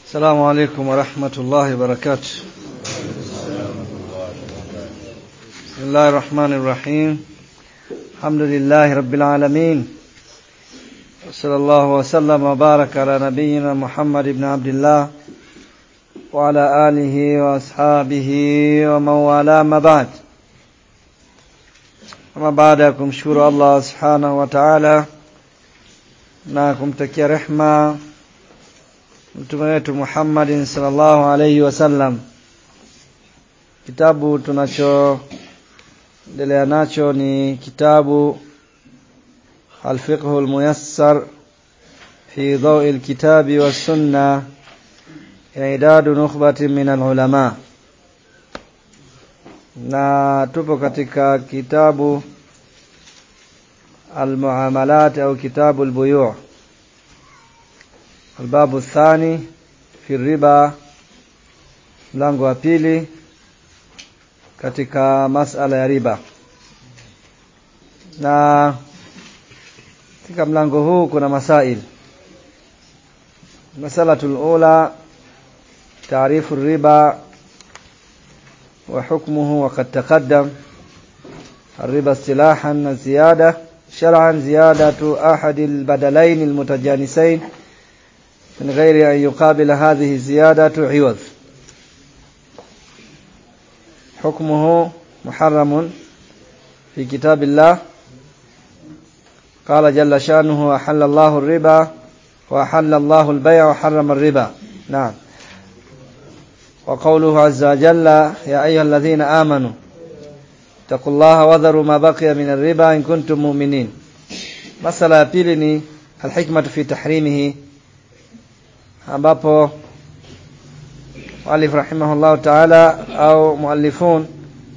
السلام عليكم ورحمة الله وبركاته بسم الله الرحمن الرحيم الحمد لله رب العالمين وصلى الله وسلم وبارك على نبينا محمد بن عبد الله وعلى آله وأصحابه ومن والاه ما بعد ama baada ya kumshukuru Allah subhanahu wa ta'ala na kumtakia rehma mtume wetu Muhammadin sallallahu alayhi wasallam kitabu tunachoendelea nacho ni kitabu الفقه الميسر في ضوء الكتاب والسنة إعداد نخبة من العلماء na tupo katika kitabu almuamalat au kitabu albuyu' albabu thani fi riba mlango wa pili katika masala ya riba na katika mlango huu kuna masail masalatul ula taarifu riba وحكمه وقد تقدم الربا اصطلاحا زيادة شرعا زيادة أحد البدلين المتجانسين من غير أن يقابل هذه الزيادة عوض حكمه محرم في كتاب الله قال جل شأنه أحل الله الربا وأحل الله البيع وحرم الربا نعم وقوله عز وجل يا أيها الذين آمنوا اتقوا الله وذروا ما بقي من الربا إن كنتم مؤمنين مسألة pili ni alhikmatu fi tahrimihi ambapo muallif rahimahullah ta'ala au muallifun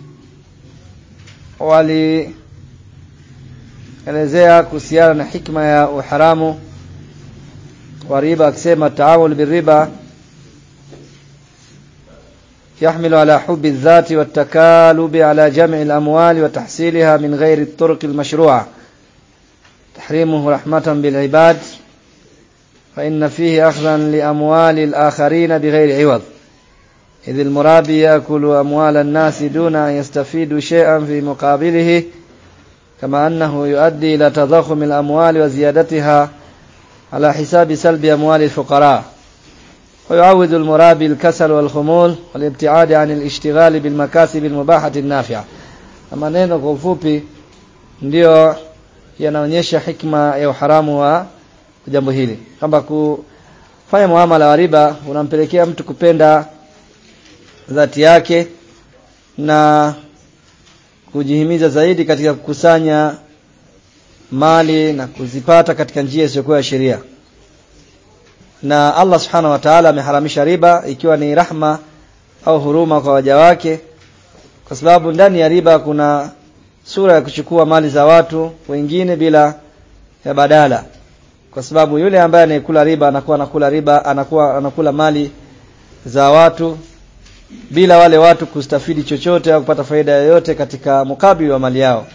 walielezea kuhusiana na hikma ya uharamu wa riba akisema taawul birriba يحمل على حب الذات والتكالب على جمع الأموال وتحصيلها من غير الطرق المشروعة تحريمه رحمة بالعباد فإن فيه أخذا لأموال الآخرين بغير عوض إذ المرابي يأكل أموال الناس دون أن يستفيد شيئا في مقابله كما أنه يؤدي إلى تضخم الأموال وزيادتها على حساب سلب أموال الفقراء ويعود المرابي الكسل والخمول والابتعاد عن الاشتغال بالمكاسب المباحة النافعة maneno kwa ufupi ndio yanaonyesha hikma ya uharamu wa jambo hili kwamba kufanya muamala wa riba unampelekea mtu kupenda dhati yake na kujihimiza zaidi katika kukusanya mali na kuzipata katika njia isiyokuwa ya sheria na Allah subhanahu wa ta'ala ameharamisha riba ikiwa ni rahma au huruma kwa waja wake kwa sababu ndani ya riba kuna sura ya kuchukua mali za watu wengine bila ya badala kwa sababu yule ambaye anayekula riba anakuwa anakula riba anakuwa anakula mali za watu bila wale watu kustafidi chochote au kupata faida yoyote katika mukabili wa mali yao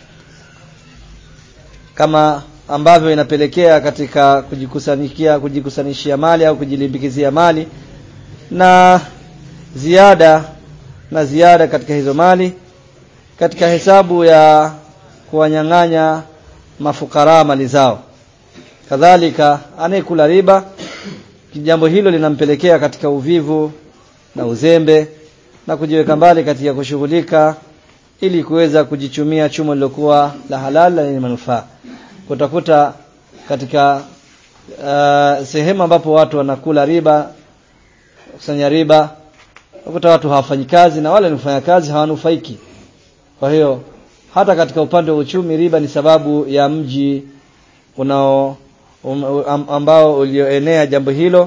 kama ambavyo inapelekea katika kujikusanikia kujikusanyishia mali au kujilimbikizia mali na ziada na ziada katika hizo mali katika hesabu ya kuwanyang'anya mafukara mali zao kadhalika anayekula riba jambo hilo linampelekea katika uvivu na uzembe na kujiweka mbali katika kushughulika ili kuweza kujichumia chumo lilokuwa la halali lenye manufaa utakuta katika uh, sehemu ambapo watu wanakula riba kusanya riba utakuta watu hawafanyi kazi na wale wanafanya kazi hawanufaiki kwa hiyo hata katika upande wa uchumi riba ni sababu ya mji unao um, ambao ulioenea jambo hilo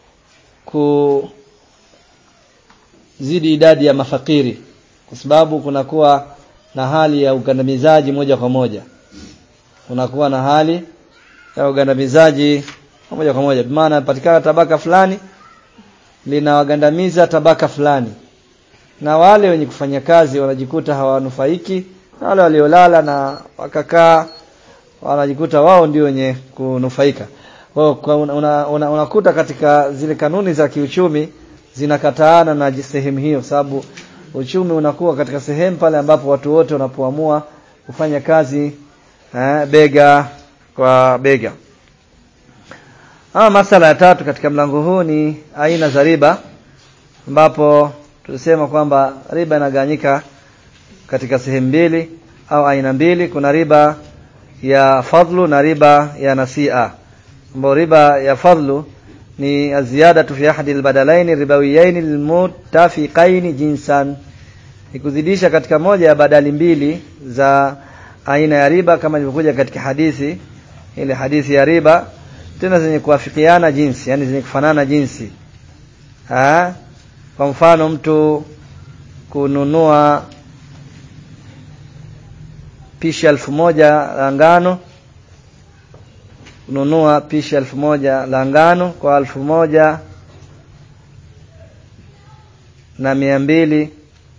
kuzidi idadi ya mafakiri kwa sababu kunakuwa na hali ya ukandamizaji moja kwa moja kunakuwa na hali ya ugandamizaji moja kwa moja maana patikana tabaka fulani linawagandamiza tabaka fulani na wale wenye kufanya kazi wanajikuta hawanufaiki na wale waliolala na wakakaa wanajikuta wao ndio wenye kunufaika kwa unakuta una, una, una katika zile kanuni za kiuchumi zinakataana na sehemu hiyo sababu uchumi unakuwa katika sehemu pale ambapo watu wote wanapoamua kufanya kazi eh, bega kwa bega ama masala ya tatu katika mlango huu ni aina za riba ambapo tulisema kwamba riba inagawanyika katika sehemu mbili au aina mbili kuna riba ya fadlu na riba ya nasia ambapo riba ya fadlu ni ziyadatu fi ahadi albadalaini ribawiyaini lilmutafiqaini jinsan ni kuzidisha katika moja ya badali mbili za aina ya riba kama ilivyokuja katika hadithi ile hadithi ya riba tena zenye kuafikiana jinsi yani zenye kufanana jinsi ha? kwa mfano mtu kununua pishi elfu moja la ngano kununua pishi elfu moja la ngano kwa elfu moja na mia mbili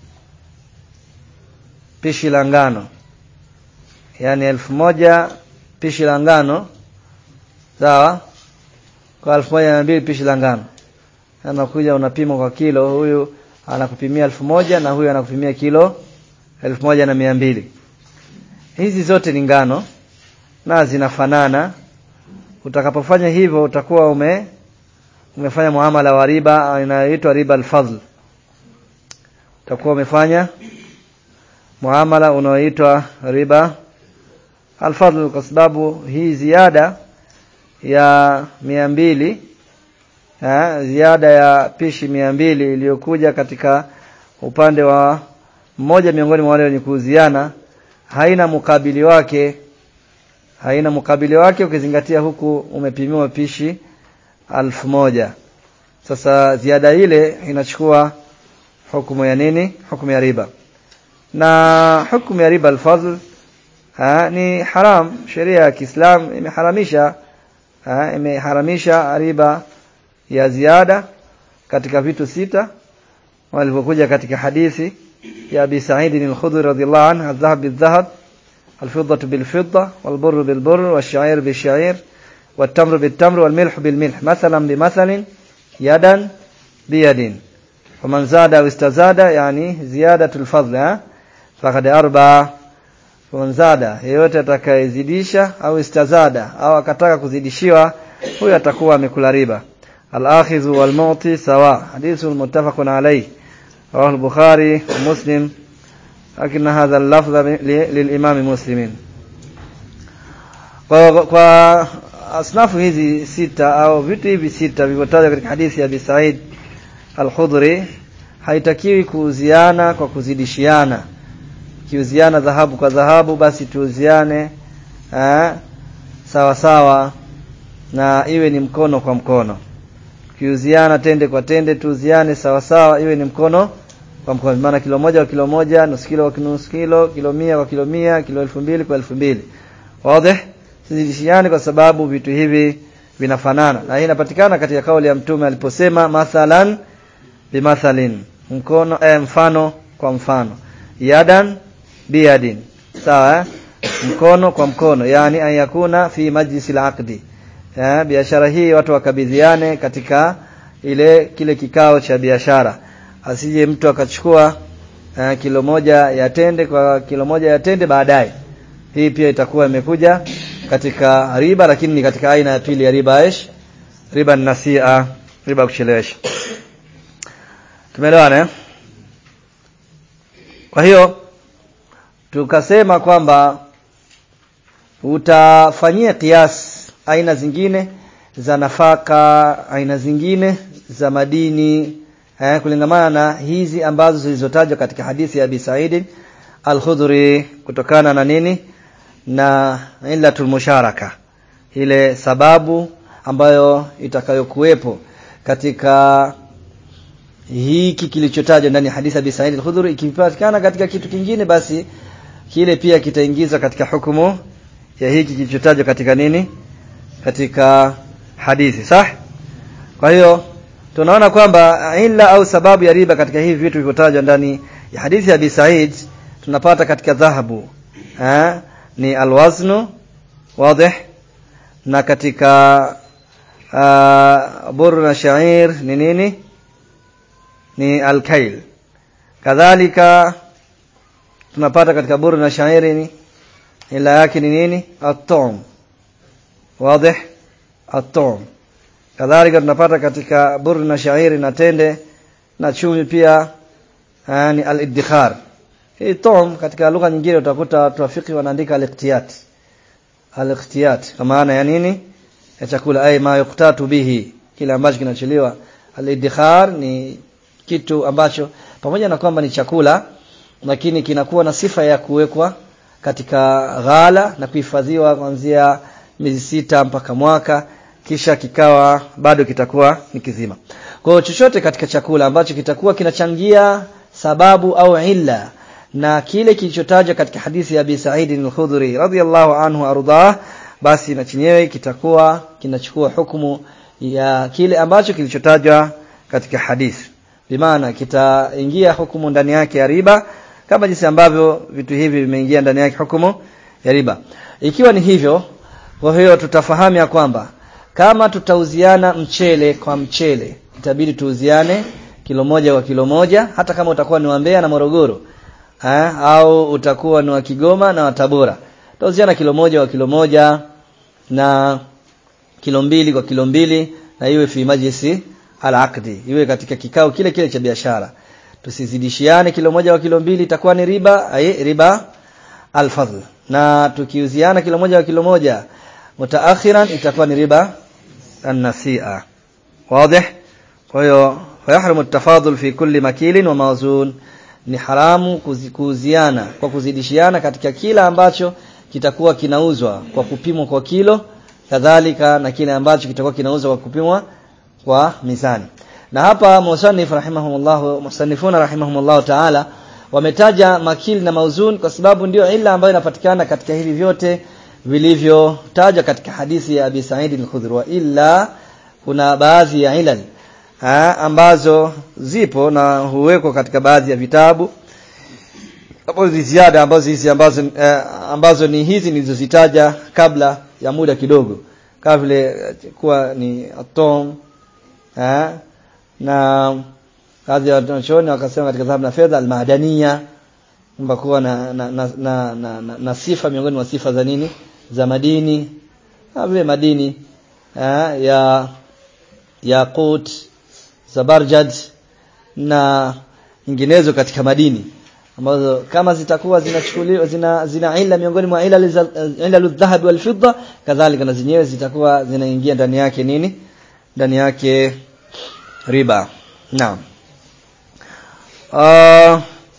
pishi la ngano yaani elfu moja pishi la ngano sawa kwa elfu moja na mbili pishi la ngano anakuja unapima kwa kilo huyu anakupimia elfu moja na huyu anakupimia kilo elfu moja na mia mbili hizi zote ni ngano na zinafanana utakapofanya hivyo utakuwa ume umefanya muamala wa riba inayoitwa riba alfadl utakuwa umefanya muamala unaoitwa riba alfadl kwa sababu hii ziada ya mia mbili ha, ziada ya pishi mia mbili iliyokuja katika upande wa mmoja miongoni mwa wale wenye kuuziana haina mukabili wake haina mukabili wake ukizingatia huku umepimiwa pishi alfu moja sasa ziada ile inachukua hukumu ya nini hukumu ya riba na hukumu ya riba alfadl ha, ni haram sheria ya Kiislamu imeharamisha ha, imeharamisha riba ya ziada katika vitu sita walivyokuja katika hadithi ya Abi Sa'id al-Khudri radhiyallahu anhu adh-dhahab bil-dhahab al-fiddatu bil-fidda wal-burru bil-burr wash-sha'ir bish-sha'ir wat-tamru bit-tamr wal-milhu bil-milh mathalan bimathalin yadan biyadin faman zada aw istazada yani ziyadatul fadl faqad arba faman zada yeyote atakayezidisha au istazada au akataka kuzidishiwa huyo atakuwa amekula riba الآخذ والمعطي سواء حديث متفق عليه رواه البخاري ومسلم لكن هذا اللفظ للإمام مسلم kwa asnafu hizi sita au vitu hivi sita vilivyotajwa katika hadithi ya Abi Said Al-Khudri haitakiwi kuuziana kwa kuzidishiana kiuziana dhahabu kwa dhahabu basi tuuziane eh, sawa sawa na iwe ni mkono kwa mkono kiuziana tende kwa tende tuuziane sawa sawa iwe ni mkono kwa mkono maana kilo moja kwa kilo moja nusu kilo kwa nusu kilo kilo mia kwa kilo mia kilo elfu mbili kwa elfu mbili wazi sizidishiane kwa sababu vitu hivi vinafanana na hii inapatikana katika kauli ya mtume aliposema mathalan bimathalin mkono eh, mfano kwa mfano yadan biyadin sawa eh? mkono kwa mkono yani ayakuna fi majlisil aqdi eh, biashara hii watu wakabidhiane katika ile kile kikao cha biashara asije mtu akachukua eh, kilo moja ya tende kwa kilo moja ya tende baadaye hii pia itakuwa imekuja katika riba lakini ni katika aina ya pili ya riba ish riba nasia riba kuchelewesha tumeelewana eh? kwa hiyo tukasema kwamba utafanyia kiasi aina zingine za nafaka aina zingine za madini eh, kulingamana na hizi ambazo zilizotajwa katika hadithi ya Abi Said Al-Khudri kutokana na nini na illatul musharaka ile sababu ambayo itakayokuwepo katika hiki kilichotajwa ndani ya hadithi ya Abi Said Al-Khudri ikipatikana katika kitu kingine basi kile pia kitaingizwa katika hukumu ya hiki kilichotajwa katika nini katika hadithi sah kwa hiyo tunaona kwamba illa au sababu ya riba katika hivi vitu vilivyotajwa ndani ya hadithi ya Abi Said tunapata katika dhahabu eh, ni alwaznu wazi na katika uh, buru na shair ni nini ni alkail kadhalika tunapata katika buru na shairi ni ila yake ni nini at-tum wazi at-tum kadhalika tunapata katika buru na shairi na tende na chumi pia ni al-iddikhar hii tum katika lugha nyingine utakuta watu wafiki wanaandika al-iqtiyat al-iqtiyat kwa maana ya nini ya chakula ay ma yuqtatu bihi kile ambacho kinacholiwa al-iddikhar ni kitu ambacho pamoja na kwamba ni chakula lakini kinakuwa na sifa ya kuwekwa katika ghala na kuhifadhiwa kuanzia miezi sita mpaka mwaka kisha kikawa bado kitakuwa ni kizima. Kwa hiyo chochote katika chakula ambacho kitakuwa kinachangia sababu au illa na kile kilichotajwa katika hadithi ya Abi Sa'id al-Khudri radhiyallahu anhu ardah basi na chenyewe kitakuwa kinachukua hukumu ya kile ambacho kilichotajwa katika hadithi. Bimaana kitaingia hukumu ndani yake ya riba kama jinsi ambavyo vitu hivi vimeingia ndani yake hukumu ya riba. Ikiwa ni hivyo, kwa hiyo tutafahamu ya kwamba kama tutauziana mchele kwa mchele, itabidi tuuziane kilo moja kwa kilo moja, hata kama utakuwa ni wa Mbeya na Morogoro ha? au utakuwa ni wa Kigoma na wa Tabora, tutauziana kilo moja kwa kilo moja na kilo mbili kwa kilo mbili, na iwe fi majlisi al-aqdi, iwe katika kikao kile kile cha biashara tusizidishiane kilo moja kwa kilo mbili itakuwa ni riba ay riba alfadl na tukiuziana kilo moja kwa kilo moja mutaakhiran itakuwa ni riba an-nasi'a wazi kwa hiyo fayahrumu at-tafadul fi kulli makilin wa mawzun ni haramu kuuziana kwa kuzidishiana katika kila ambacho kitakuwa kinauzwa kwa kupimwa kwa kilo kadhalika na kile ambacho kitakuwa kinauzwa kwa kupimwa kwa mizani na hapa musannif rahimahumullah musannifuna rahimahumullah taala wametaja makil na mauzun kwa sababu ndio ila ambayo inapatikana katika hivi vyote vilivyotajwa katika hadithi ya Abi Sa'id al-Khudri wa illa kuna baadhi ya ilal ha, ambazo zipo na huwekwa katika baadhi ya vitabu hapo ziada ambazo hizi ambazo eh, ambazo ni hizi nilizozitaja kabla ya muda kidogo kama vile kuwa ni atom ha, na baadhi ya wanachuoni wakasema katika dhahabu na fedha almadania kwamba kuwa na na, na, na, na, na, na sifa miongoni mwa sifa za nini za madini kama vile madini ha, ya yaqut zabarjad na nyinginezo katika madini ambazo kama zitakuwa zinachukuliwa zina zina ila miongoni mwa ila ila dhahabi wal fidda kadhalika na zenyewe zitakuwa zinaingia ndani yake nini ndani yake riba naam uh,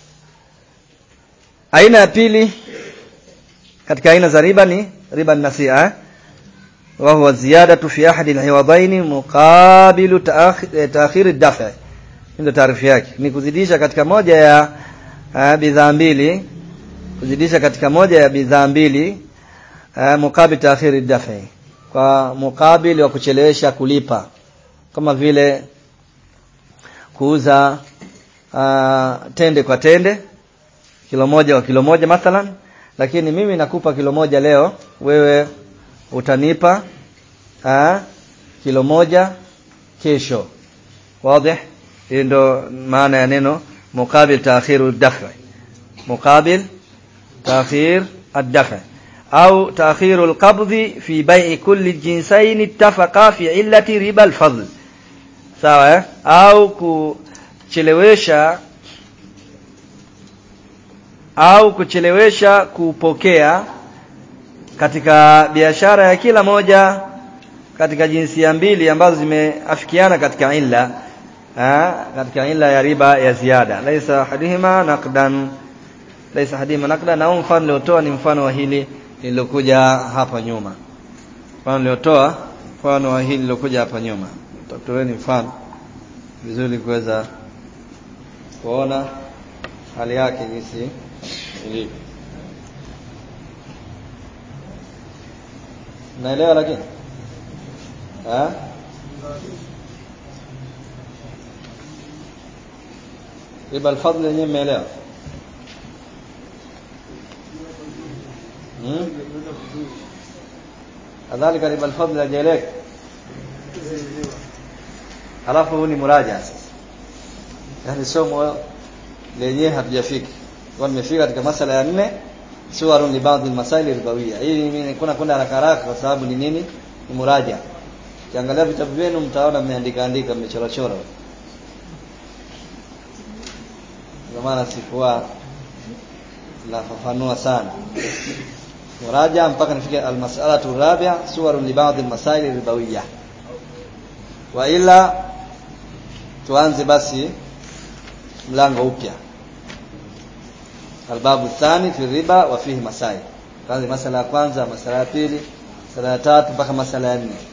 aina ya pili katika aina za riba ni riba nasia eh? wa huwa ziyadatu fi ahadi alhiwadaini muqabilu ta'khir ad-daf' ndio taarifu yake ni kuzidisha katika moja ya uh, bidhaa mbili kuzidisha katika moja ya bidhaa mbili uh, muqabil ta'khir ad-daf' kwa mukabili wa kuchelewesha kulipa kama vile kuuza uh, tende kwa tende kilo moja kwa kilo moja mathalan lakini mimi nakupa kilo moja leo wewe utanipa uh, kilo moja kesho wazi hii ndo maana ya neno muqabil ta'khiru ad-daf'i muqabil ta'khir ad-daf'i au ta'khiru al-qabdhi fi bai'i kulli jinsayn ittafaqa fi illati riba al-fadl sawa eh? au kuchelewesha au kuchelewesha kupokea katika biashara ya kila moja katika jinsia mbili ambazo zimeafikiana katika illa ha? katika illa ya riba ya ziada laisa hadihima naqdan laisa hadihima naqdan au mfano niliotoa ni mfano wa hili lililokuja hapa nyuma mfano niliotoa mfano wa hili lilokuja hapa nyuma tatoeni mfano vizuri kuweza kuona hali yake jinsi ilivyo naelewa lakini ha? riba alfadli yenyewe mmeelewa hmm? kadhalika riba alfadli hajaeleka alafu huu ni muraja sasa yani somo lenyewe hatujafika kwa nimefika katika masala ya nne suwarun li baadhi almasail ribawiyya hii mimi kuna kwenda haraka haraka kwa sababu ni nini ni muraja kiangalia vitabu vyenu mtaona mmeandika andika mmechora chora ndio maana sikuwa nafafanua sana muraja mpaka nifike almas'alatu rabi'a suwarun li baadhi almasail ribawiyya wa ila tuanze basi mlango upya albabu thani fi riba wa fihi masail kwanza masala ya kwanza masala ya pili masala ya tatu mpaka masala ya nne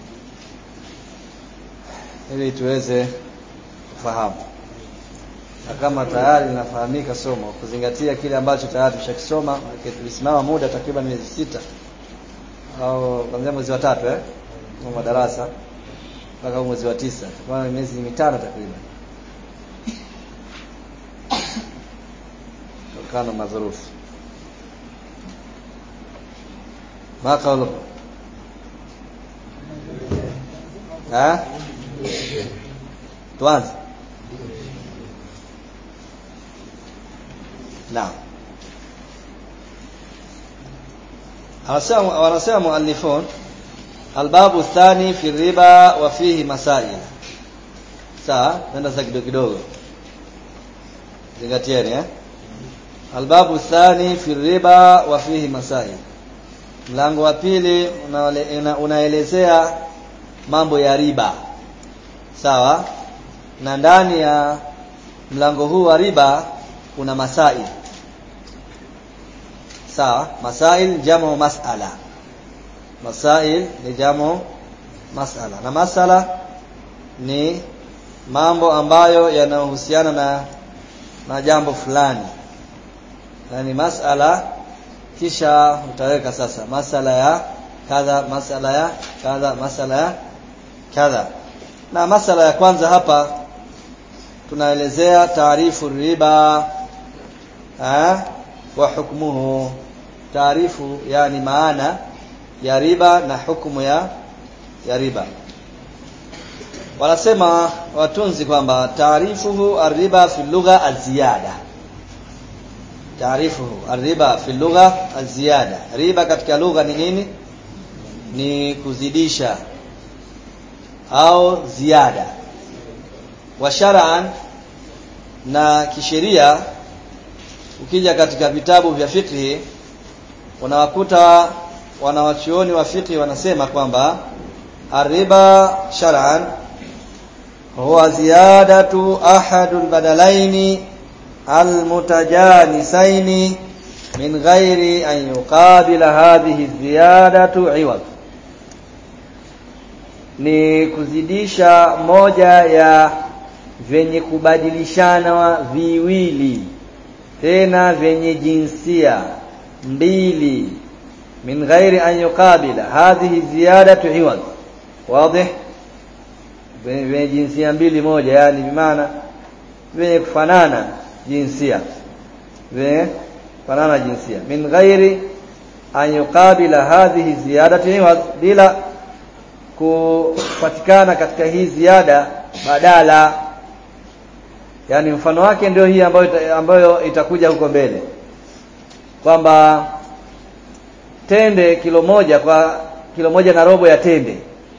ili tuweze kufahamu na kama tayari linafahamika somo kuzingatia kile ambacho tayari tushakisoma tulisimama muda takriban miezi sita au kuanzia mwezi wa tatu eh kwa madarasa mpaka mwezi wa tisa kwa miezi mitano takriban kutokana na dhurufu ma kaulu ha tuanze naam anasema wanasema muallifun albabu thani fi riba wa fihi masail sawa nenda sasa kidogo kidogo zingatieni eh albabu thani fi riba wa fihi masail mlango wa pili una, unaelezea mambo ya riba sawa na ndani ya mlango huu wa riba kuna masail sawa masail jamu mas'ala masail ni jamu mas'ala na masala ni mambo ambayo yanayohusiana na na jambo fulani yani masala kisha utaweka sasa masala ya kadha masala ya kadha masala ya kadha na masala ya kwanza hapa tunaelezea taarifu riba ha? wa hukmuhu taarifu yani maana ya riba na hukumu ya ya riba wanasema watunzi kwamba taarifuhu arriba fi lugha aziyada taarifuhu arriba fi lugha aziyada riba katika lugha ni nini ni kuzidisha au ziada wa shar'an na kisheria ukija katika vitabu vya fiqhi unawakuta wanawachuoni wa fiqhi wanasema kwamba arriba shar'an huwa ziyadatu ahadul badalaini almutajanisaini min ghairi an yuqabila hadhihi ziyadatu iwad ni kuzidisha moja ya vyenye kubadilishana viwili tena vyenye jinsia mbili min ghairi an yuqabila hadhihi ziyadatu iwad wazi vyenye jinsia mbili moja yani bimaana vyenye kufanana jinsia vyenye kufanana jinsia min ghairi an yuqabila hadhihi ziyadatu iwad bila kupatikana katika hii ziada badala yani mfano wake ndio hii ambayo ambayo itakuja huko mbele kwamba tende kilo moja kwa kilo moja na robo ya tende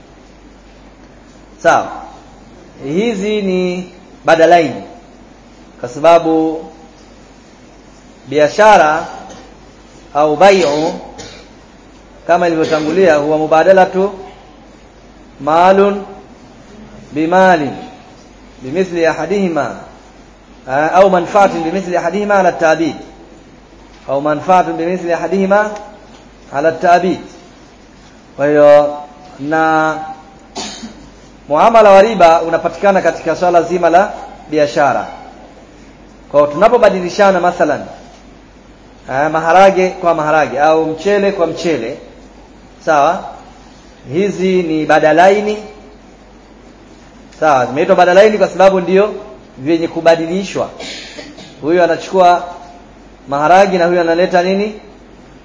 sawa hizi ni badalaini kwa sababu biashara au bai'u kama ilivyotangulia huwa mubadalatu malun bimalin bimithli ahadihima au manfaatin bimithli ahadihima ala ta'bid au manfaatun bimithli ahadihima ala ta'bid kwa hiyo na muamala wa riba unapatikana katika swala zima la biashara kwa tunapobadilishana mathalan maharage kwa maharage au mchele kwa mchele sawa hizi ni badalaini sawa zimeitwa badalaini kwa sababu ndio vyenye kubadilishwa huyu anachukua maharagi na huyu analeta nini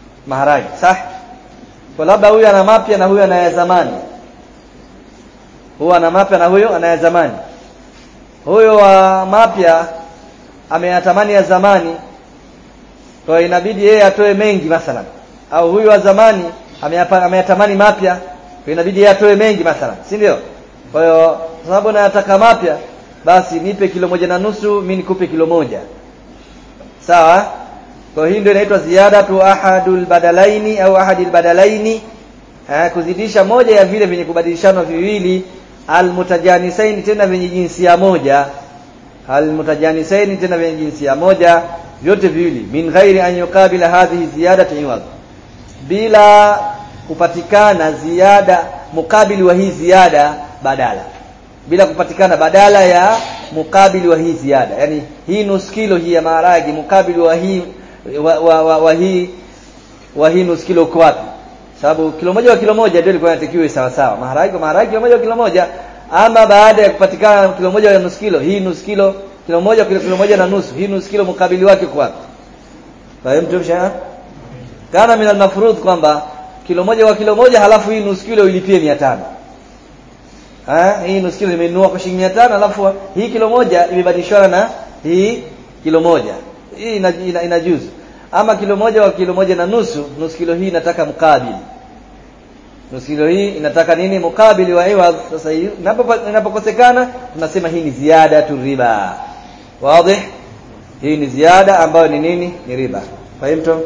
maharagi sawa kwa labda huyu ana mapya na huyu ana ya zamani huwa ana mapya na huyo ana ya zamani huyo wa mapya ameyatamani ya zamani kwa hiyo inabidi yeye atoe mengi mathalan au huyu wa zamani ameyapa- ameyatamani mapya kwa hiyo inabidi yeye atoe mengi mathalan si ndio kwa hiyo kwa sababu nayataka mapya basi nipe kilo moja na nusu mimi nikupe kilo moja sawa kwa hii ndio inaitwa ziyadatu ahadul badalaini au ahadil badalaini eh, kuzidisha moja ya vile vyenye kubadilishana viwili almutajanisaini tena vyenye jinsia moja almutajanisaini tena vyenye jinsia moja vyote viwili min ghairi an yuqabila hadhihi ziyadatu iwad bila kupatikana ziada mukabili wa hii ziada badala bila kupatikana badala ya mukabili wa hii ziada yani hii nusu kilo hii ya maharagi mukabili wa hii wa, wa, wa, wa hii wa hii nusu kilo uko wapi sababu kilo moja wa kilo moja ndio ilikuwa inatakiwa sawa sawa maharagi kwa maharagi kilo moja wa kilo moja ama baada ya kupatikana kilo moja ya nusu kilo hii nusu kilo kilo moja kilo, kilo moja na nusu hii nusu kilo mukabili wake uko wapi fahamu tumsha kana min al-mafrudh kwamba kilo moja wa kilo moja halafu hii nusu kilo ilipie 500 Ah, hii nusu kilo nimenunua kwa shilingi 500 alafu hii kilo moja imebadilishwa na hii kilo moja. Hii ina, ina, inajuzu. Ama kilo moja wa kilo moja na nusu, nusu kilo hii inataka mkabili. Nusu kilo hii inataka nini? Mukabili wa iwa. Sasa hii inapopa- inapokosekana tunasema hii ni ziada tu riba. Wazi? Hii ni ziada ambayo ni nini? Ni riba. Fahimtum?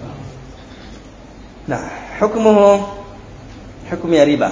Na hukmuhu hukmu ya riba.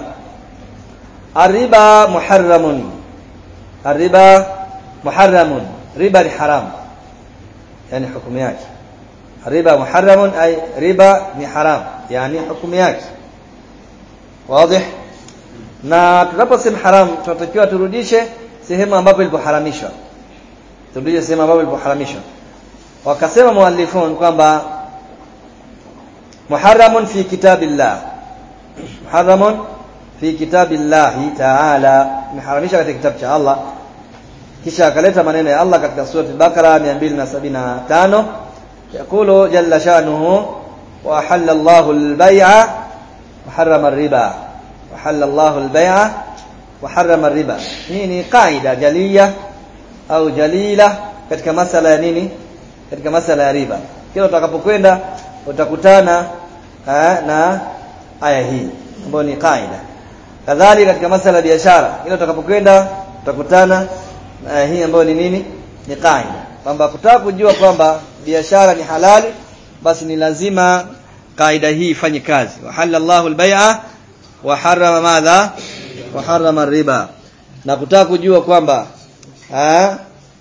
الربا محرم الربا محرم ربا ni haram yani hukumu yake الربا محرم ay riba ni haram yani hukumu yake wazi na tunaposema haram tunatakiwa turudishe sehemu ambapo ilipoharamishwa turudishe sehemu ambapo ilipoharamishwa wakasema muallifun kwamba muharramun fi kitabillah muharramun fi kitabillahi ta'ala imeharamisha katika kitabu cha Allah kisha akaleta maneno ya Allah katika sura al-Baqara 275 yakulu jalla shanuhu wa ahalla Allahu al-bay'a wa harrama ar-riba wa ahalla Allahu al-bay'a wa harrama ar-riba hii ni kaida jaliya au jalila katika masala ya nini katika masala ya riba kila utakapokwenda utakutana eh, na aya hii ambayo ni kaida kadhalika katika masala ya biashara ile utakapokwenda utakutana na hii ambayo ni nini ni kaida kwamba kutaka kujua kwamba biashara ni halali basi ni lazima kaida hii ifanye kazi wa halallahu albay'a wa harrama madha wa harrama riba na kutaka kujua kwamba ah,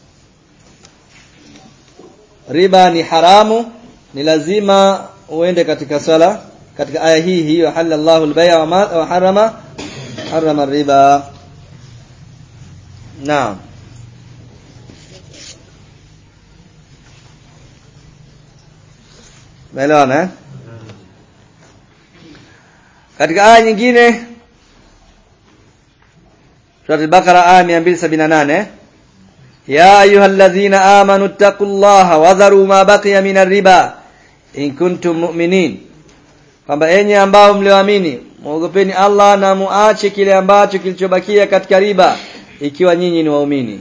riba ni haramu ni lazima uende katika sala katika aya hii hii wa halallahu albay'a wa, ma- wa harrama harrama الربا نعم Umeelewana eh? Katika aya nyingine Surah Al-Baqara aya 278 Ya ayyuhalladhina amanu taqullaha wa dharu ma baqiya minar riba in kuntum mu'minin kwamba enyi ambao mlioamini muogopeni Allah na muache kile ambacho kilichobakia katika riba ikiwa nyinyi ni waumini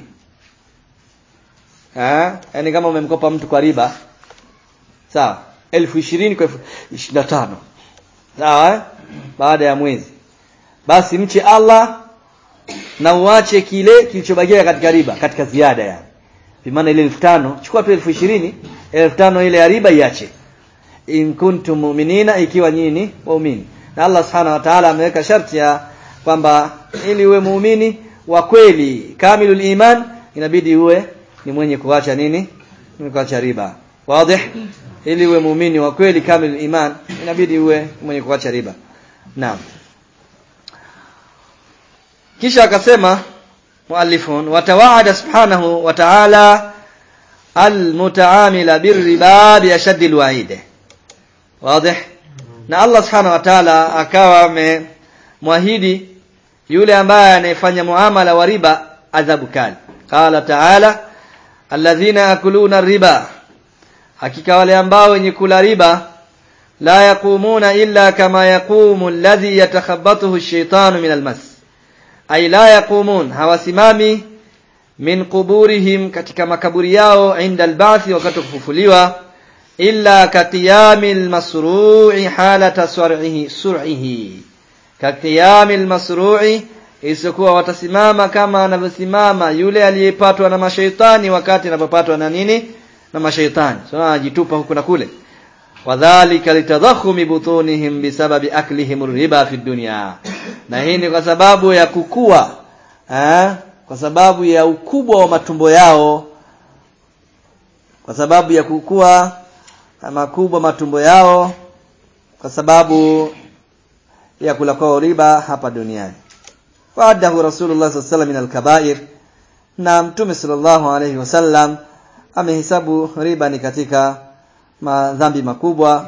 eh yani kama umemkopa mtu kwa riba sawa elfu ishirini kwa elfu ishirini na tano sawa eh? baada ya mwezi basi mche Allah na uache kile kilichobakia katika riba katika ziada yani bimaana ile elfu tano chukua tu elfu ishirini elfu tano ile ya riba iache in kuntum mu'minina ikiwa nyinyi waumini na Allah subhanahu wa ta'ala ameweka sharti ya kwamba ili uwe muumini wa kweli kamilul iman inabidi uwe ni mwenye kuacha nini ni kuacha riba wazi ili uwe muumini wa kweli kamilul iman inabidi uwe mwenye kuacha riba naam kisha akasema muallifun watawaada subhanahu wa ta'ala almutaamila birriba biashaddi alwa'id wazi na Allah subhanahu wa ta'ala akawa amemwahidi yule ambaye anayefanya muamala wa riba adhabu kali qala ta'ala alladhina yakuluna riba hakika wale ambao wenye kula riba la yaqumuna illa kama yaqumu alladhi yatakhabbathu ash-shaytanu min al-mas ay la yaqumun hawasimami min quburihim katika makaburi yao inda alba'thi wakati kufufuliwa illa katiyamil masru'i halata sur'ihi sur'ihi katiyamil masru'i isiyokuwa watasimama kama anavyosimama yule aliyepatwa na mashaitani wakati anapopatwa na nini na mashaitani so anajitupa huku na kule wadhālika litadhakhumi butunihim bisababi aklihim riba fi dunya na hii ni kwa sababu ya kukua eh? kwa sababu ya ukubwa wa matumbo yao kwa sababu ya kukua makubwa matumbo yao kwa sababu ya kula kwao riba hapa duniani waadahu rasulullah sallallahu alaihi min alkabair na mtume sallallahu alaihi wasallam amehesabu riba ni katika madhambi makubwa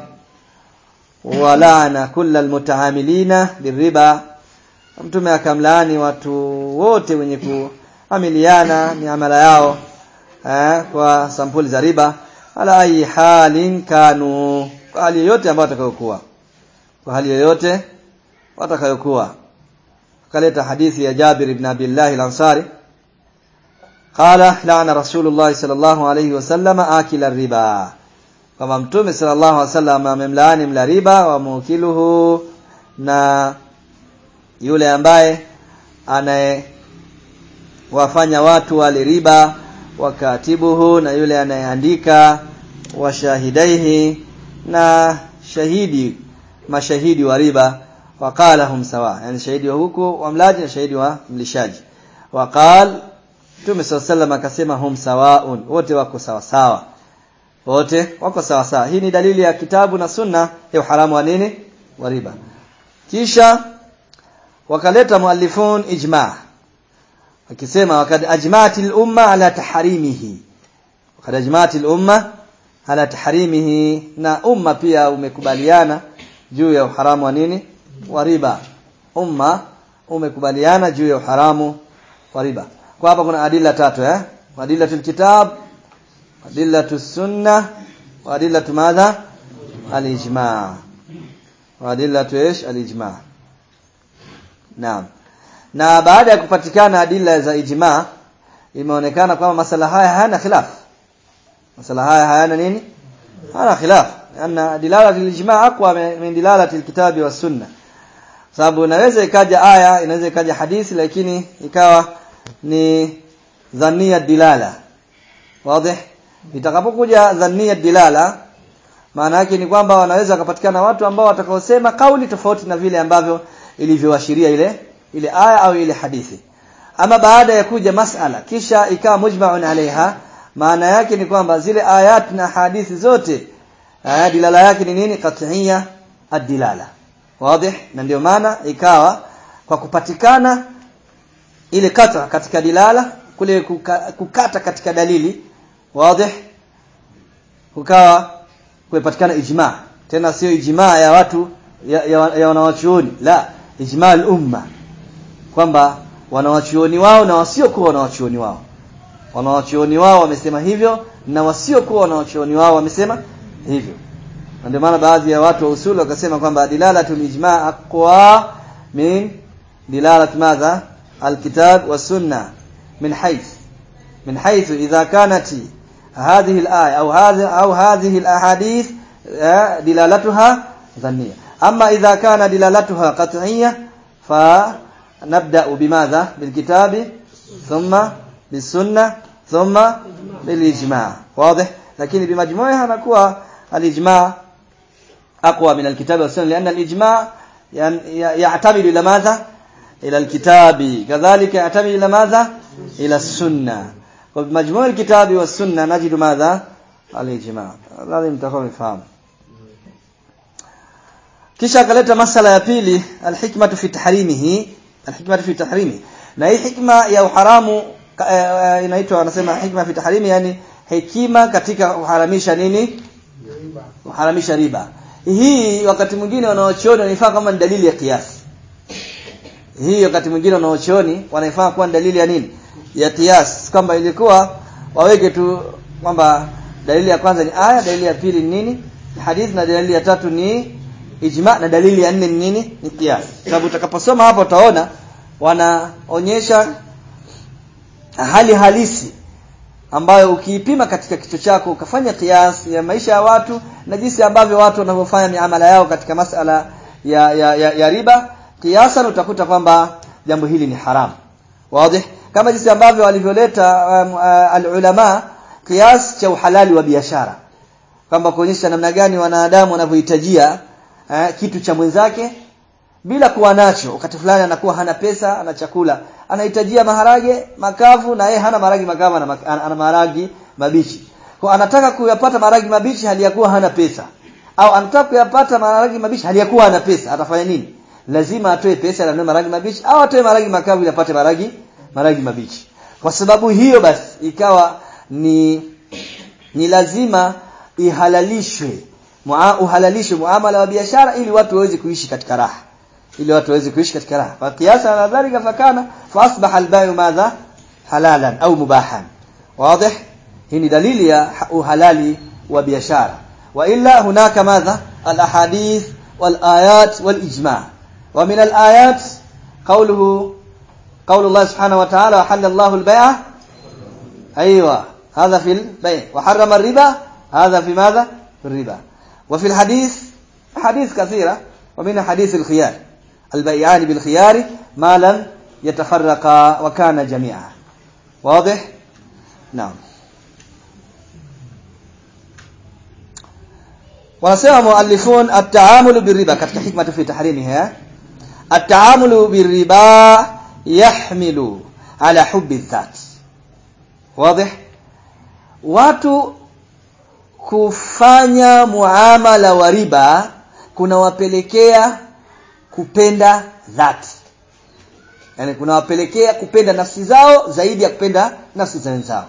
walaana kulla almutaamilina birriba mtume akamlaani watu wote wenye kuamiliana miamala yao eh, kwa sampuli za riba ala ayi halin kanu kwa hali yoyote ambayo watakayokuwa kwa hali yoyote watakayokuwa akaleta hadithi ya Jabir ibn Abdullah al-Ansari qala la'ana Rasulullah sallallahu alayhi wasallam akila riba kama mtume sallallahu alayhi wasallam amemlaani mla riba wa mukiluhu na yule ambaye anaye wafanya watu wale riba wakatibuhu na yule anayeandika washahidaihi na shahidi mashahidi wa riba waqala hum sawa yani shahidi wa huku wa mlaji na shahidi wa mlishaji waqal Mtume sallallahu akasema hum sawaun wote wako sawa sawa wote wako sawa sawa hii ni dalili ya kitabu na sunna ya uharamu wa nini wa riba kisha wakaleta muallifun ijma wakisema wakad ajma'atil umma ala taharimihi wakad ajma'atil umma ala taharimihi na umma pia umekubaliana juu ya uharamu wa nini wa riba umma umekubaliana juu ya uharamu wa riba kwa hapa kuna adila tatu eh adilatul kitab adilatus sunna wa adilatu madha al-ijma' wa adilatu ish al-ijma' naam na baada ya kupatikana adila za ijma imeonekana kwamba masala haya hayana khilaf masala haya hayana nini hayana khilaf anna dilalatu al-ijma aqwa min dilalati al-kitabi was sunna sababu inaweza ikaja aya inaweza ikaja hadithi lakini ikawa ni dhania dilala wazi itakapokuja dhania dilala maana yake ni kwamba wanaweza kupatikana watu ambao watakaosema kauli tofauti na vile ambavyo ilivyoashiria ile ile aya au ile hadithi ama baada ya kuja masala kisha ikawa mujma'un alaiha maana yake ni kwamba zile ayat na hadithi zote aya dilala yake ni nini qat'iyya ad-dilala wazi na ndio maana ikawa kwa kupatikana ile kata katika dilala kule kuka, kukata katika dalili wazi kukawa kupatikana ijma tena sio ijma ya watu ya, ya, ya wanawachuoni la ijma al-umma kwamba wanawachuoni wao na wasiokuwa wanawachuoni wao wanawachuoni wao wamesema hivyo na wasiokuwa wanawachuoni wao wamesema hivyo ndio maana baadhi ya watu wa usuli wakasema kwamba dilalatul ijma aqwa min dilalat madha alkitab والسنه من حيث من حيث اذا كانت هذه الايه او هذه او هذه الاحاديث دلالتها ظنيه اما اذا كان دلالتها قطعيه فنبدا بماذا بالكتاب ثم بالسنه ثم بالاجماع واضح لكن بمجموعها نكون الاجماع اقوى من الكتاب والسنه لان الاجماع يعتمد الى ماذا الى الكتاب كذلك يعتمد الى ماذا الى السنه وبمجموع الكتاب والسنه نجد ماذا الاجماع لازم تكون فاهم kisha akaleta masala ya pili alhikmatu fi tahrimihi alhikmatu fi tahrimi na hii hikma ya uharamu inaitwa anasema hikma fi tahrimi yani hekima katika kuharamisha nini kuharamisha riba hii wakati mwingine wanaochuoni wanaifaa kama ni dalili ya kiasi hii wakati mwingine wanaochuoni wanaifaa kuwa ni dalili ya nini ya kiasi kwamba ilikuwa waweke tu kwamba dalili ya kwanza ni aya dalili ya pili ni nini ni hadithi na dalili ya tatu ni ijma na dalili ya nne ni nini ni kiasi sababu utakaposoma hapo utaona wanaonyesha hali halisi ambayo ukiipima katika kichwa chako ukafanya kiasi ya maisha ya watu na jinsi ambavyo watu wanavyofanya miamala yao katika masala ya, ya, ya, ya riba kiasan utakuta kwamba jambo hili ni haramu wazi kama jinsi ambavyo walivyoleta um, uh, alulama kiasi cha uhalali wa biashara kwamba kuonyesha namna gani wanadamu wanavyohitajia uh, kitu cha mwenzake bila kuwa nacho wakati fulani anakuwa hana pesa ana chakula anahitajia maharage makavu na yeye hana maharagi makavu ana, ana maharagi mabichi kwa anataka kuyapata maharagi mabichi hali ya kuwa hana pesa au anataka kuyapata maharagi mabichi hali ya kuwa hana pesa atafanya nini lazima atoe pesa anunue maharagi mabichi au atoe maharagi makavu ili apate maharagi maharagi mabichi kwa sababu hiyo basi ikawa ni ni lazima ihalalishwe mua, uhalalishwe muamala wa biashara ili watu waweze kuishi katika raha ili watu waweze kuishi katika raha fa kiasa na dhalika fakana fa asbaha albayu madha halalan au mubahan wazi hii ni dalili ya uhalali wa biashara wa illa hunaka madha alahadith walayat walijma wa min alayat qawluhu قول الله سبحانه وتعالى وحل الله البيع أيوة هذا في البيع وحرم الربا هذا في ماذا في الربا وفي الحديث حديث كثيرة ومن حديث الخيار البيعان بالخيار ما لم يتفرقا وكان جميعا واضح نعم wanasema muallifun at-taamulu birriba katika hikma fi tahrimiha at-taamulu birriba yahmilu ala hubbi dhat wazi watu kufanya muamala wa riba kunawapelekea kupenda dhati yani kunawapelekea kupenda nafsi zao zaidi ya kupenda nafsi za wenzao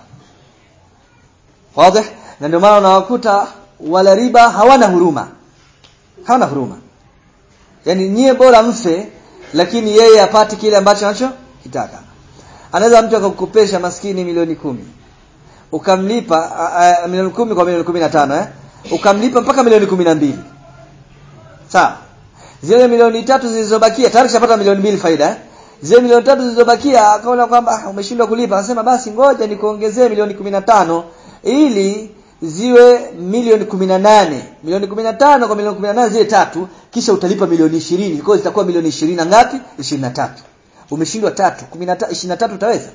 wazi na ndio maana unawakuta wala riba hawana huruma hawana huruma yani nyie bora mfe lakini yeye apate kile ambacho anacho kitaka anaweza mtu akakukopesha maskini milioni kumi ukamlipa a, a, milioni kumi kwa milioni kumi na tano eh? ukamlipa mpaka milioni kumi na mbili sawa zile milioni tatu zilizobakia tayari kishapata milioni mbili faida eh? zile milioni tatu zilizobakia akaona kwamba ah, umeshindwa kulipa akasema basi ngoja nikuongezee milioni kumi na tano ili ziwe milioni kumi na nane milioni kumi na tano kwa milioni kumi na nane zile tatu kisha utalipa milioni ishirini kwa zitakuwa milioni ishirini na ngapi ishirini na tatu umeshindwa tatu kumi na ishirini na tatu utaweza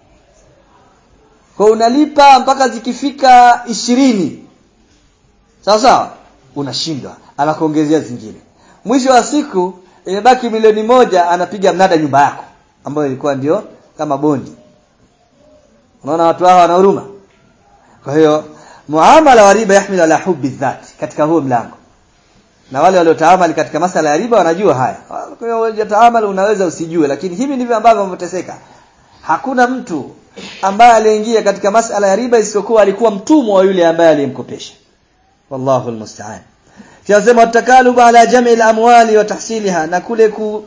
kwa unalipa mpaka zikifika ishirini sawa sawa unashindwa anakuongezea zingine mwisho wa siku imebaki milioni moja anapiga mnada nyumba yako ambayo ilikuwa ndio kama bondi unaona watu hao wana huruma kwa hiyo muamala wa riba yahmilu ala hubbi dhat katika huo mlango na wale waliotaamali katika masala ya riba wanajua haya kwa hiyo unataamali unaweza usijue lakini hivi ndivyo ambavyo wameteseka hakuna mtu ambaye aliingia katika masala ya riba isiyokuwa alikuwa mtumwa wa yule ambaye aliyemkopesha wallahu almusta'an tunasema takaluba ala jam'i al-amwali wa tahsiliha na kule ku,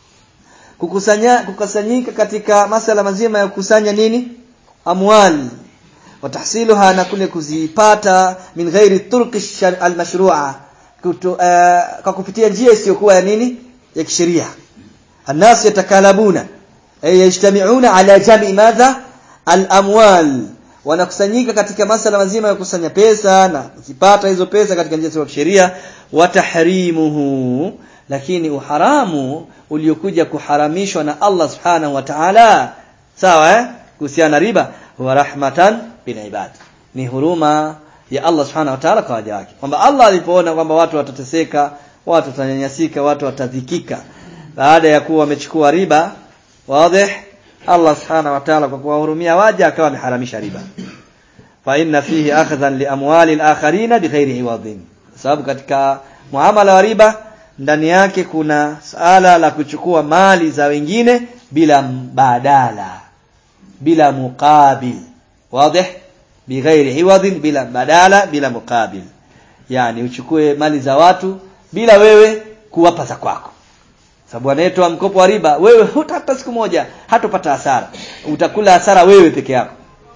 kukusanya kukusanyika katika masala mazima ya kukusanya nini amwali wa tahsiluha na kule kuzipata min ghairi turqi al-mashru'a kuto, uh, kwa kupitia njia isiyokuwa ya nini ya kisheria الناس يتكالبون ay yajtami'una ala jam'i madha al-amwal wanakusanyika katika masala mazima ya kukusanya pesa na kuzipata hizo pesa katika njia ya sheria wa tahrimuhu lakini uharamu uliokuja kuharamishwa na Allah subhanahu wa ta'ala sawa eh kuhusiana na riba wa rahmatan bil ibad ni huruma ya Allah subhanahu wa ta'ala kwa waja wake kwamba Allah alipoona kwamba watu watateseka watu watanyanyasika watu watadhikika baada ya kuwa wamechukua riba wazi Allah subhanahu wa ta'ala kwa kuwahurumia waja akawa ameharamisha riba fa inna fihi akhdhan li amwali al-akharin bighairi iwadhin sababu katika muamala wa riba ndani yake kuna sala la kuchukua mali za wengine bila badala bila muqabil wazi bighairi iwadhin bila badala bila muqabil yani uchukue mali za watu bila wewe kuwapa za kwako sababu anayetoa mkopo wa riba wewe hutapata siku moja hatopata hasara utakula hasara wewe peke yako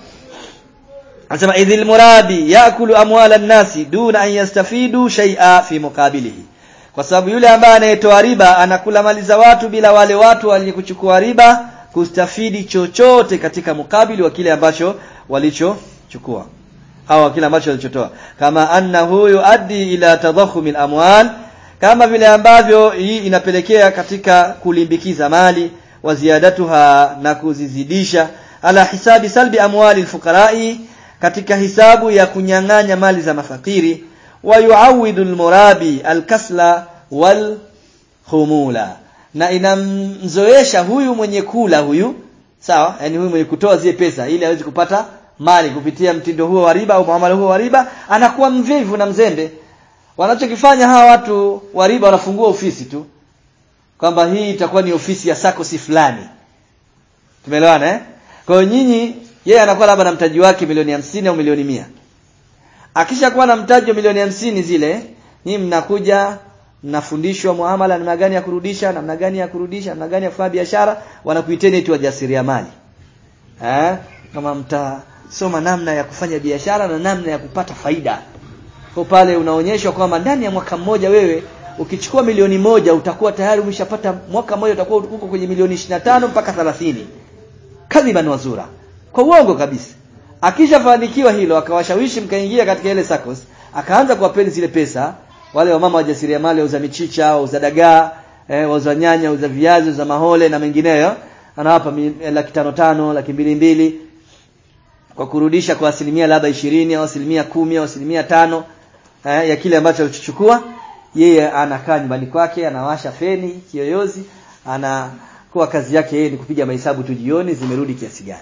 anasema idhil muradi yakulu amwala nasi duna an yastafidu shay'a fi muqabilihi kwa sababu yule ambaye anayetoa riba anakula mali za watu bila wale watu walikuchukua riba kustafidi chochote katika mukabili wa kile ambacho walichochukua au kile ambacho walichotoa kama annahu yuaddi ila tadahhum amwal kama vile ambavyo hii inapelekea katika kulimbikiza mali wa ziyadatuha na kuzizidisha ala hisabi salbi amwali alfuqara'i katika hisabu ya kunyang'anya mali za mafakiri wa yuawidu almurabi alkasla wal khumula na inamzoesha huyu mwenye kula huyu sawa yani huyu mwenye kutoa zile pesa ili aweze kupata mali kupitia mtindo huo wa riba au muamala huo wa riba anakuwa mvivu na mzembe wanachokifanya hawa watu wa riba wanafungua ofisi tu kwamba hii itakuwa ni ofisi ya sakosi fulani tumeelewana eh kwa hiyo nyinyi yeye anakuwa labda na mtaji wake milioni hamsini au milioni mia akishakuwa na mtaji wa milioni hamsini zile nyinyi mnakuja mnafundishwa muamala namna gani ya kurudisha namna gani ya kurudisha namna gani ya kufanya biashara wanakuiteni eti wajasiriamali eh kama mtasoma namna ya kufanya biashara na namna ya kupata faida kwa pale unaonyeshwa kwamba ndani ya mwaka mmoja wewe ukichukua milioni moja utakuwa tayari umeshapata mwaka mmoja utakuwa uko kwenye milioni 25 mpaka 30 kadhiban wazura kwa uongo kabisa akishafanikiwa hilo akawashawishi mkaingia katika ile SACCOS akaanza kuwapeni zile pesa wale wamama wajasiriamali wauza michicha wauza dagaa eh, wauza nyanya wauza viazi wauza mahole na mengineyo anawapa laki tano tano laki mbili mbili kwa kurudisha kwa asilimia labda ishirini au asilimia kumi au asilimia tano eh, ya kile ambacho alichochukua yeye anakaa nyumbani kwake anawasha feni kiyoyozi anakuwa kazi yake yeye ni kupiga mahesabu tu jioni zimerudi kiasi gani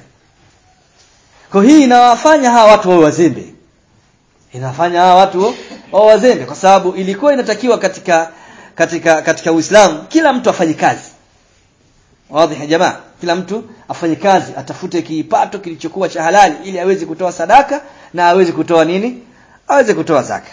kwa hii inawafanya hawa watu wawe wazembe inafanya hawa watu wawe wazembe kwa sababu ilikuwa inatakiwa katika katika katika Uislamu kila mtu afanye kazi wazi jamaa kila mtu afanye kazi atafute kipato kilichokuwa cha halali ili aweze kutoa sadaka na aweze kutoa nini aweze kutoa zaka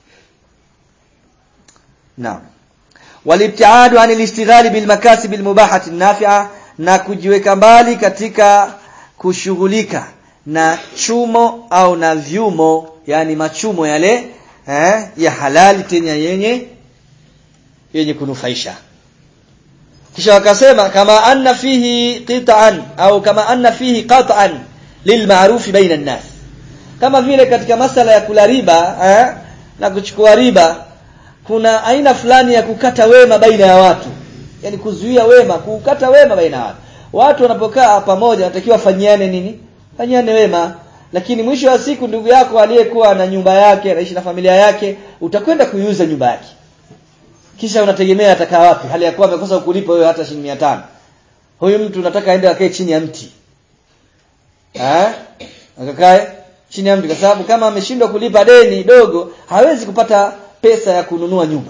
naam walibtiadu anil istighali bil makasib al mubahati nafi'a na kujiweka mbali katika kushughulika na chumo au na vyumo yani machumo yale eh, ya halali tena yenye yenye kunufaisha kisha wakasema kama anna fihi qit'an au kama anna fihi qat'an lilma'ruf baina an-nas kama vile katika masala ya kula riba eh, na kuchukua riba kuna aina fulani ya kukata wema baina ya watu yani kuzuia wema kukata wema baina ya watu watu wanapokaa pamoja wanatakiwa fanyiane nini fanyiane wema lakini mwisho wa siku ndugu yako aliyekuwa na nyumba yake anaishi na familia yake utakwenda kuiuza nyumba yake kisha unategemea atakaa wapi hali ya kuwa amekosa kulipa wewe hata shilingi 500 huyu mtu unataka aende akae chini ya mti eh akakae chini ya mti kwa sababu kama ameshindwa kulipa deni dogo hawezi kupata pesa ya kununua nyumba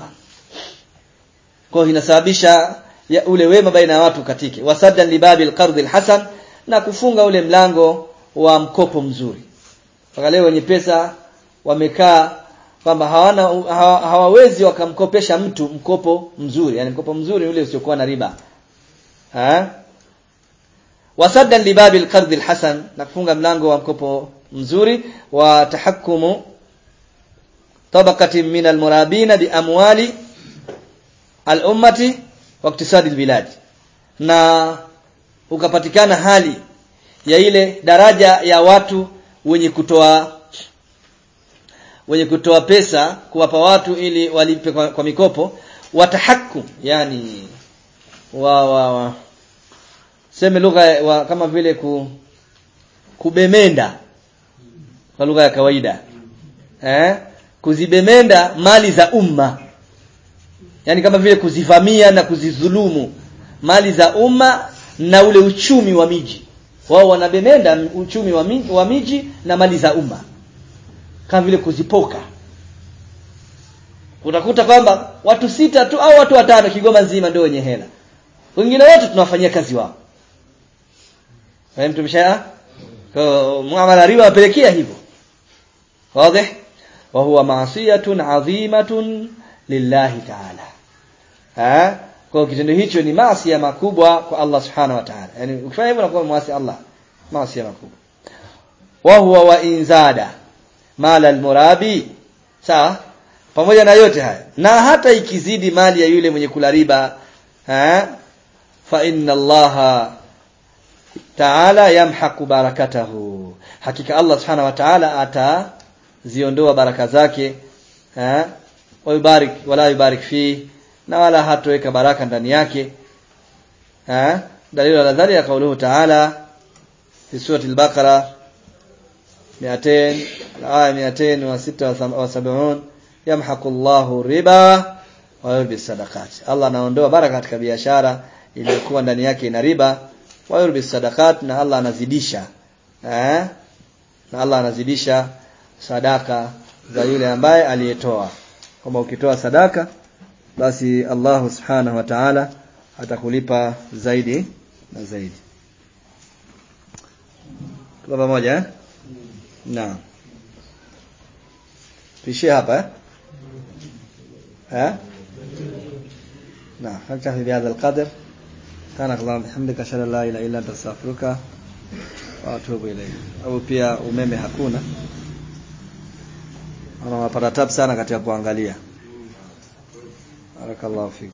kwa hiyo inasababisha ya ule wema baina ya watu katike wasaddan libabil qard alhasan na kufunga ule mlango wa mkopo mzuri mpaka leo wenye pesa wamekaa kwamba hawana hawa, hawawezi wakamkopesha mtu mkopo mzuri yani mkopo mzuri ule usiokuwa na riba ha wasaddan libabi alqard alhasan na kufunga mlango wa mkopo mzuri wa tahakkumu tabaqati min almurabina bi amwali al-ummati wa iktisadi albilad na ukapatikana hali ya ile daraja ya watu wenye kutoa wenye kutoa pesa kuwapa watu ili walipe kwa, kwa mikopo watahakkum yani wa, wa, wa seme lugha wa, kama vile ku, kubemenda kwa lugha ya kawaida eh kuzibemenda mali za umma yani kama vile kuzivamia na kuzidhulumu mali za umma na ule uchumi wa miji wao wanabemenda uchumi wa miji, wa miji na mali za umma kama vile kuzipoka utakuta kwamba watu sita tu au watu watano Kigoma nzima ndio wenye hela wengine wote tunawafanyia kazi wao fahamu tumesha kwa muamala riba wapelekea hivyo wazi wa huwa maasiyatun adhimatun lillahi ta'ala ha kwa kitendo hicho ni maasi makubwa kwa Allah subhanahu wa ta'ala yani ukifanya hivyo unakuwa muasi Allah maasi makubwa wa huwa wa inzada mala almurabi sawa pamoja na yote haya na hata ikizidi mali ya yule mwenye kula riba eh fa inna allaha ta'ala yamhaqu barakatahu hakika Allah subhanahu wa ta'ala ataziondoa baraka zake eh wayubarik wala yubarik fi na wala hatoweka baraka ndani yake eh dalili ala dhalika kauluhu ta'ala fi surati al-baqara 200 aya 276 yamhaqu Allahu riba wa yurbi sadaqat Allah anaondoa baraka katika biashara iliyokuwa ndani yake ina riba wa yurbi sadaqat na Allah anazidisha eh na Allah anazidisha sadaka za yule ambaye aliyetoa kama ukitoa sadaka basi Allah subhanahu wa ta'ala atakulipa zaidi na zaidi tuko pamoja eh naam tuishie hapa eh ها نعم نكتفي بهذا القدر كانك اللهم بحمدك اشهد ان لا اله الا انت استغفرك واتوب اليك au pia umeme hakuna ana mapata tabu sana katika kuangalia barakallahu fik